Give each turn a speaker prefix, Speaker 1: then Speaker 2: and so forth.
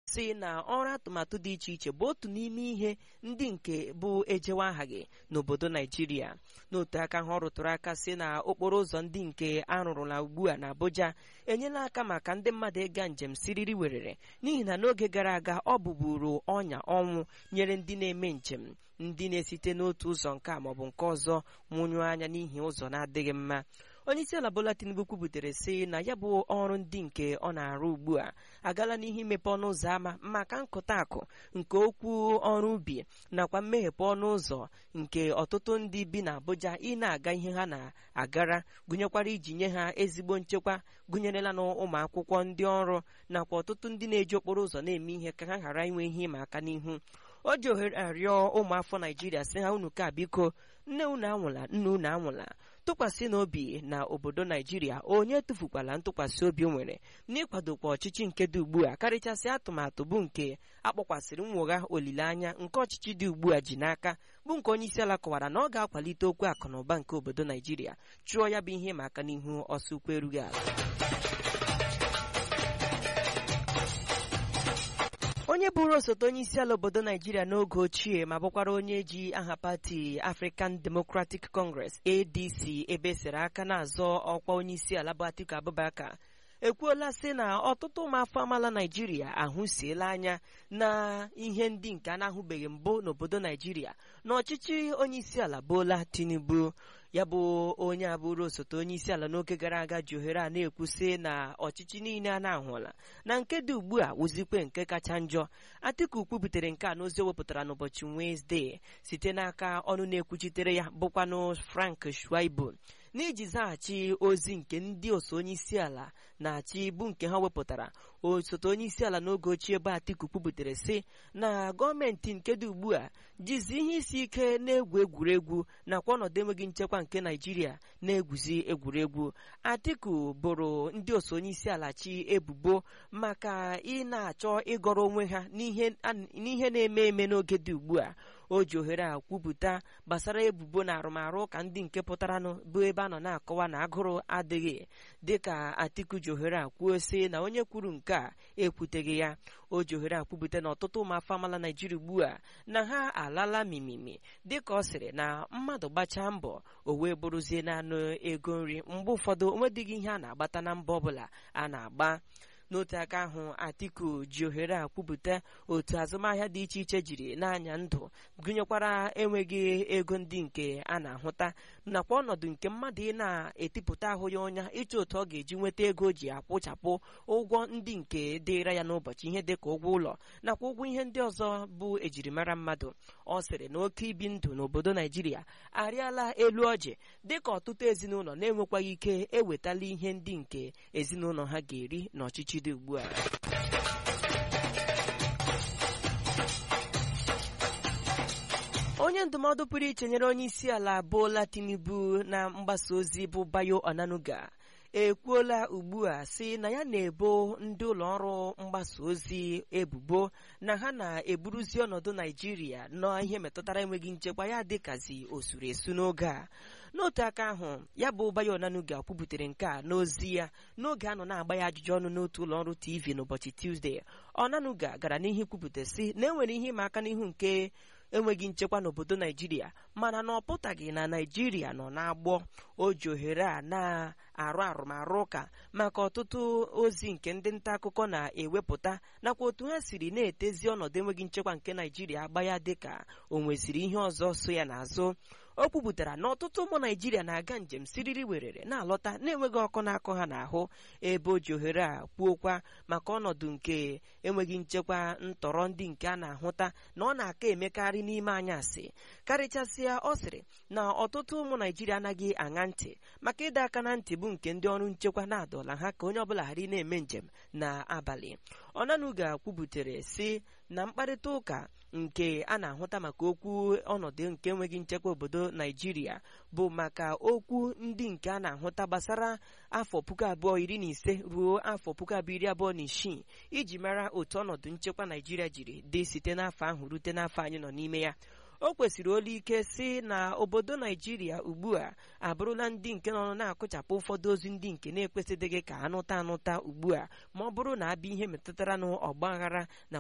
Speaker 1: si na ọrụ atụmatụ dị iche iche bụ otu n'ime ihe ndị nke bụ ejewe aha gị n'obodo naijiria n'otu aka ha ọ rụtụrụ aka si na okporo ụzọ ndị nke arụrụla ugbu a na abuja enyela aka maka ndị mmadụ ịga njem siriri werere n'ihi na n'oge gara aga ọ bụburu ọnya ọnwụ nyere ndị na-eme njem ndị na-esite n'otu ụzọ nke a maọbụ nke ọzọ nwụnyụ anya n'ihi ụzọ na-adịghị mma onye isi ala bola tinubu kwubutere sị na ya bụ ọrụ ndị nke ọ na-arụ ugbu a agala n'ihe imepe ọnụ ụzọ ámá maka nkụta akụ nke okwu ọrụ ubi nakwa mmeghepụ ọnụ ụzọ nke ọtụtụ ndị bi na abuja ị na-aga ihe ha na-agara gụnyekwara iji nye ha ezigbo nchekwa gụnyerela na ụmụ akwụkwọ ndị ọrụ nakwa ọtụtụ ndị na-eji okporo ụzọ na-eme ihe ka ha ghara inwe ihe ịma aka n'ihu o ji ohere arịọ ụmụafọ naijiria sị ha unu ka biko nne unu anwụla nne unu anwụla tụkwasị n'obi na obodo naijiria onye tụfukwala ntụkwasị obi o nwere n'ịkwadokwa ọchịchị nke dị ugbu a karịchasị atụmatụ bụ nke akpọkwasịrị nwogha olileanya nke ọchịchị dị ugbu a ji n'aka bụ nke onye isi ala kọwara na ọ ga-akwalite okwu akụ na ụba nke obodo naijiria chụọ ya bụ ihe ma aka n'ihu ọsọ ukwu erughị ala onye bụrụ osote onye isi ala obodo naijiria n'oge ochie ma bụkwara onye ji aha pati african democratic congress adc ebe sere aka na-azọ ọkwa onye isi ala bụ atiku abubakar ekwuola sị na ọtụtụ ụmụafọ amaala naijiria ahụsiela anya na ihe ndị nke a na-ahụbeghị mbụ n'obodo naijiria na ọchịchị onye isi ala bola tinubu ya bụ onye abụrụ osote onye isi ala n'oge gara aga ji ohere a na-ekwusị na ọchịchị niile a na-ahụla na nke dị ugbu a wụzikwe nke kacha njọ atiku kwubutere nke a n'ozi o wepụtara n'ụbọchị wenezdee site n'aka ọnụ na-ekwuchitere ya bụkwanụ frank shuaibu n'iji zaghachi ozi nke ndị oso onye isi ala na-achị bụ nke ha wepụtara osote onye isi ala n'oge ochie ebe atiku kwubutere sị na gọọmenti nke dị ugbu a jizi ihe isi ike na-egwu egwuregwu nakwa ọnọdụ enweghị nchekwa nke naijiria na-egwuzi egwuregwu atiku bụrụ ndị oso onye isi ala chi ebubo maka ị na-achọ ịgọrọ onwe ha n'ihe na-eme eme n'oge dị ugbu a o ji ohere a kwupụta gbasara ebubo na arụmarụ ụka ndị nke pụtaranụ bụ ebe a nọ na-akọwa na agụrụ adịghị dịka atiku ji ohere a kwuo sị na onye kwuru nke a ekwuteghị ya o ji ohere a kwupụta na ọtụtụ ụmụafọ amala naijiria ugbu a na ha alala mimimi dịka ọ sịrị na mmadụ gbachaa mbọ o wee bụrụzie naanụ ego nri mgbe ụfọdụ onwedịghị ihe a na-agbata na mba ọbụla a na-agba n'otu aka ahụ atiku ji ohere a kwupụta otu azụmahịa dị iche iche jiri n'anya ndụ gụnyekwara enweghị ego ndị nke a na-ahụta nakwa ọnọdụ nke mmadụ ị na-etipụta ahụ ya ọnya ịchọ otu ọ ga-eji nweta ego ji akwụchapụ ụgwọ ndị nke dịra ya n'ụbọchị ihe dịka ụgwọ ụlọ nakwa ụgwọ ihe ndị ọzọ bụ ejirimara mmadụ ọ sịrị na oke ibi ndụ n'obodo naijiria arịala elu ọjị dịka ọtụtụ ezinụlọ na-enwekwaghị ike ewetala ihe ndị nke ezinụlọ ha ga-eri n'ọchịchị dị ugbu a onye ndụmọdụ pụrụ iche nyere onye isi ala Bola Tinubu na mgbasa ozi bụ Bayo Onanuga ekwuola ugbu a sị na ya na-ebo ndị ụlọ ọrụ mgbasa ozi ebubo na ha na-eburuzi ọnọdụ Naijiria n'ihe metụtara enweghị nchekwa ya dịkazi osuru esu n'oge a n'otu aka ahụ ya bụ Bayo Onanuga kwubutere nke a n'ozi ya n'oge a nọ na-agba ya ajụjụ ọnụ n'otu ụlọ ọrụ TV n'ụbọchị Tuzdee Onanuga gara n'ihu kwupụta sị na enwere ihe ịma aka n'ihu nke enweghị nchekwa n'obodo naijiria mana na ọ pụtaghị na naijiria nọ n'agbọ o ji ohere a na-arụ arụmarụ ụka maka ọtụtụ ozi nke ndị nta akụkọ na-ewepụta nakwa otu ha siri na-etezi ọnọdụ enweghị nchekwa nke naijiria agba ya dịka o nweziri ihe ọzọ so ya n'azụ o kwupụtara na ọtụtụ ụmụ naijiria na-aga njem siriri werere na-alọta na-enweghị ọkụ na-akụ ha n'ahụ ebe o ji ohere a kwuokwa maka ọnọdụ nke enweghị nchekwa ntọrọ ndị nke a na-ahụta na ọ na-aka emekarị n'ime anyasị karịchasịa ọ sịrị na ọtụtụ ụmụ naijiria anaghị aṅa ntị maka ịdọ aka na ntị bụ nke ndị ọrụ nchekwa na-adọla ha ka onye ọbụla ghara ị na-eme njem n'abalị ọnanuga kwubutere sị na mkparịta ụka nke a na-ahụta maka okwu ọnọdụ nke enweghị nchekwa obodo naijiria bụ maka okwu ndị nke a na-ahụta gbasara afọ puku abụọ iri na ise ruo afọ puku abụọ iri abụọ na isii iji mara otu ọnọdụ nchekwa naijiria jiri dị site n'afọ ahụ rute n'afọ anyị nọ n'ime ya o kwesịrị olu ike si na obodo naijiria ugbu a abụrụla ndị nke nọ na-akụchapụ ụfọdụ ozi ndị nke na-ekwesịdịghị ka anụta anụta ugbu a ma ọ bụrụ na abịa ihe metụtara n'ọgba aghara na